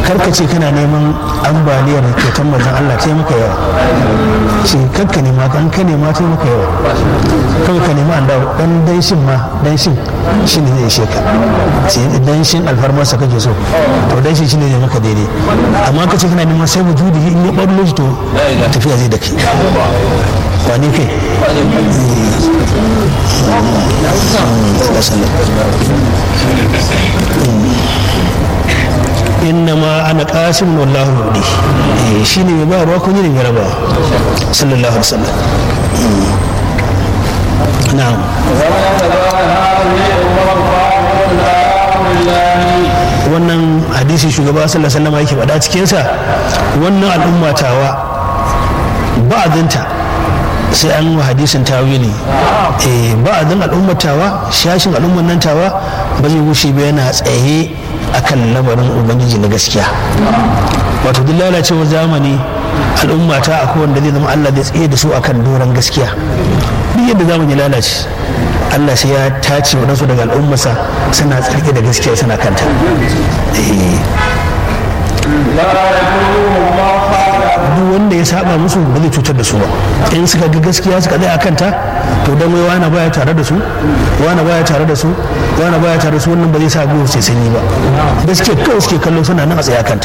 karka ce kana neman ambaliyar kyautar manzon Allah ta maka yawa ce karka nema kan ka nema ta maka yawa kawai ka nema an dawo dan danshin ma danshin shi ne zai ishe ka ce danshin alfarmarsa kake so to danshin shi ne zai maka daidai amma ka ce kana neman sai wujudi in ya ɓallo shi to tafiya zai da kai wane kai inna ma ana qasim wallahu mudi shine mai ba ruwa kun yi ne raba sallallahu alaihi wasallam na'am wannan hadisi shugaba sallallahu alaihi wasallam yake faɗa cikin sa wannan al'umma tawa ba'dinta sai an wa hadisin tawili eh ba'din al'ummar tawa shashin al'ummar nan tawa ba zai wuce ba yana tsaye akan lamarin ubangiji na gaskiya wato duk lalacewar zamani al'umma ta akwai wanda zai zama Allah zai tsaye da su akan doron gaskiya duk yadda zamani lalace Allah sai ya tace waɗansu daga al'ummarsa suna tsarki da gaskiya suna kanta duk wanda ya saba musu ba zai cutar da su ba in suka ga gaskiya suka tsaya kanta to dan wai wani baya tare da su wani baya tare da su wani baya tare da su wannan ba zai sa gwiwa sai sanyi ba gaskiya kawai suke kallo suna nan a tsaya kanta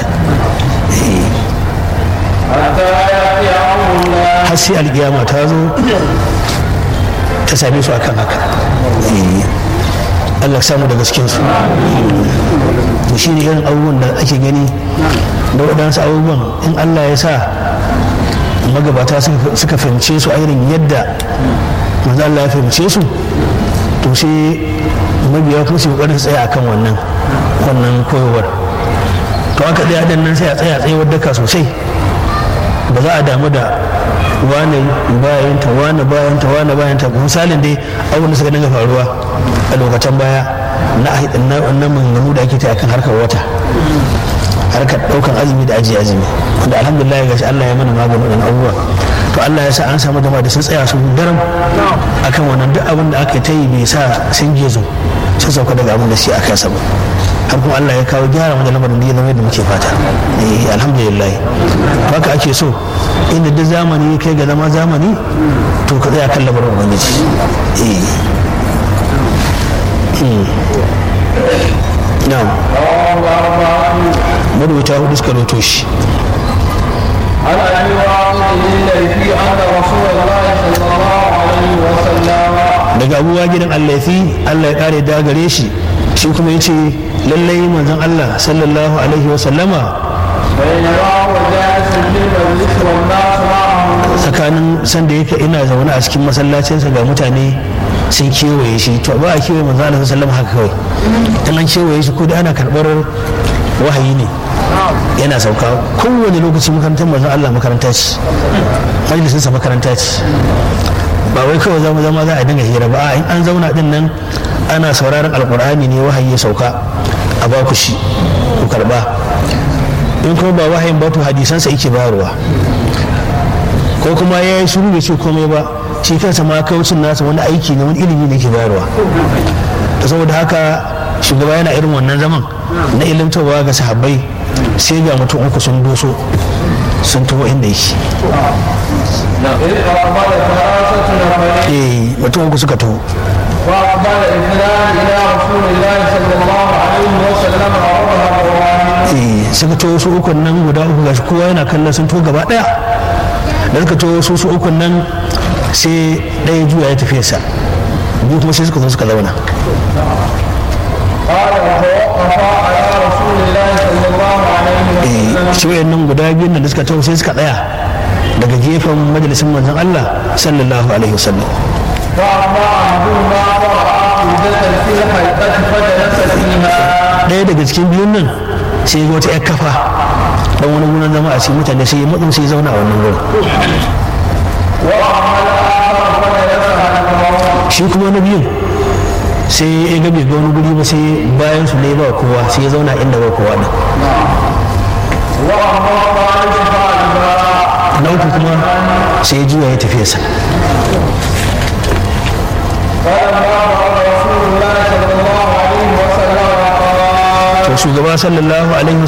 har sai alkiyama ta zo ta same su akan haka Allah samu da gaskinsu shi ne irin abubuwan da ake gani da waɗansu abubuwan in Allah ya sa magabata suka fahimce su a irin yadda manzo Allah ya fahimce su to sai mabiya kuma su kokarin tsaya akan wannan wannan koyarwar to aka tsaya dan nan sai a tsaya tsayawar daka sosai ba za a damu da wane bayanta wane bayanta wane bayanta misalin dai abin da suka dinga faruwa a lokacin baya na na maganganu da ake ta akan harkar wata harkar daukan azumi da ajiye azumi wanda alhamdulillah gashi Allah ya mana maganin wannan abubuwa to Allah ya sa an samu jama'a da sun tsaya sun daram akan wannan duk abin da aka ta yi bai sa sun gezo sun sauka daga abin da shi aka yasa ba har kuma Allah ya kawo gyara wajen lamarin da ya zama yadda muke fata eh alhamdulillah haka ake so inda duk zamani kai ga zama zamani to ka tsaya kan lamarin ubangiji eh na'am marubuta hudu suka roto shi عن ابي واقد الليثي ان رسول الله صلى الله عليه وسلم daga abubuwa gidan allafi allah ya kare da gare shi shi kuma ya ce lallai manzon allah sallallahu alaihi wasallama بينما هو جالس في المجلس والناس معه tsakanin sanda yake ina zaune a cikin masallacinsa ga mutane sun kewaye shi to ba a kewaye manzo Allah sallallahu haka kawai in an kewaye shi ko da ana karɓar wahayi ne yana sauka kowane lokaci makarantar manzo Allah makaranta ce majalisinsa makaranta ce ba wai kawai zama zama za a dinga hira ba a in an zauna din nan ana sauraron alkur'ani ne wahayi ya sauka a ba ku shi ku karba in kuma ba wahayin ba to hadisansa yake bayarwa ko kuma ya yi shiru bai ce komai ba shi kansa ma kaucin nasa wani aiki ne wani ilimi ne ke bayarwa to saboda haka shugaba yana irin wannan zaman na ilimtarwa ga sahabbai sai ga mutum uku sun doso sun taho inda yake إذ أقبل ثلاثة نفرين eh mutum uku suka taho وأقبل اثنان إلى رسول الله صلى الله عليه وسلم عرضها الرواني eh suka taho su ukun nan guda uku gashi kowa yana kallon sun taho gaba daya da suka taho su su ukun nan sai ɗaya juya ya tafiya sa biyu kuma sai suka zo suka zauna قال وتوقفا على رسول الله صلى الله عليه وسلم shi wayannan guda biyun da suka taho sai suka tsaya daga gefen majalisin manzon Allah sallallahu alaihi wasallam فأما أحدهما فرأى حوزة في الحلقة فجلس فيها ɗaya daga cikin biyun nan sai ga wata 'yar kafa dan wani gurin zama a cikin mutane sai ya matsin sai ya zauna a wannan gurin وأما الآخر فجلس على الموت shi kuma na biyun sai ya ga bai ga wani guri ba sai bayan su ne ba kowa sai ya zauna inda ba kowa din وأما الثالث فأجبا na uku kuma sai ya juya ya tafi sa فلما فرغ رسول الله صلى الله عليه وسلم قال to shugaba sallallahu alaihi